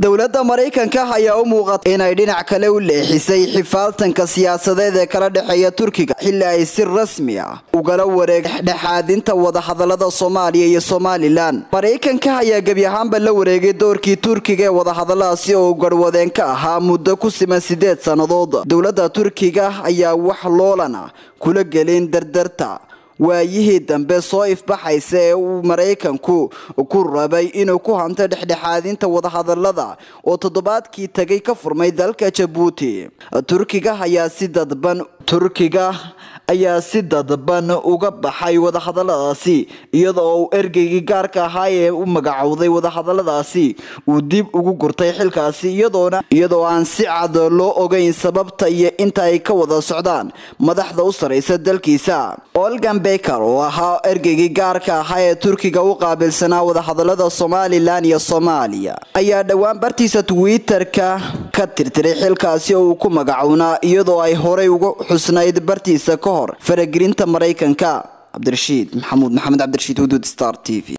dowladda maraykanka ayaa u muuqata inay dhinac kale u leexisay xifaaltanka siyaasadeed ee kala dhexeeya turkiga xilli ay si rasmi ah ugala wareeg dhexaadinta wadahadalada soomaaliya iyo somalilan maraykanka ayaa gebi ahaanba la wareegay doorkii turkiga ee wadahadaladaasi oo garwadeen ka ahaa muddo ku siman sideed sannadood dowladda turkiga ayaa wax loolana kula gelin dardarta waayihii dambe soo ifbaxaysa ee uu maraykanku ku rabay inuu ku hanto dhexdhexaadinta wadahadalada oo toddobaadkii tagay ka furmay dalka jabuuti turkiga ayaa si dadban turkiga ayaa si dadban uga baxay wadahadaladaasi iyada oo ergeygii gaarka ahaa ee u magacowday wadahadaladaasi uu dib ugu gurtay xilkaasi iyadoona iyadoo aan si cad loo ogeyn sababta iyo inta ay ka wada socdaan madaxda u saraysa dalkiisa olgan beker oo ahaa ergeygii gaarka ahaa ee turkiga u qaabilsanaa wadahadalada somalilan iyo soomaaliya ayaa dhowaan bartiisa twitter-ka ka tirtiray xilkaasi oo uu ku magacownaa iyadoo ay horey uga xusnayd bartiisa ka hor faragelinta maraykanka cabdirashiid maxamuud maxamed cabdirashiid huduud star t v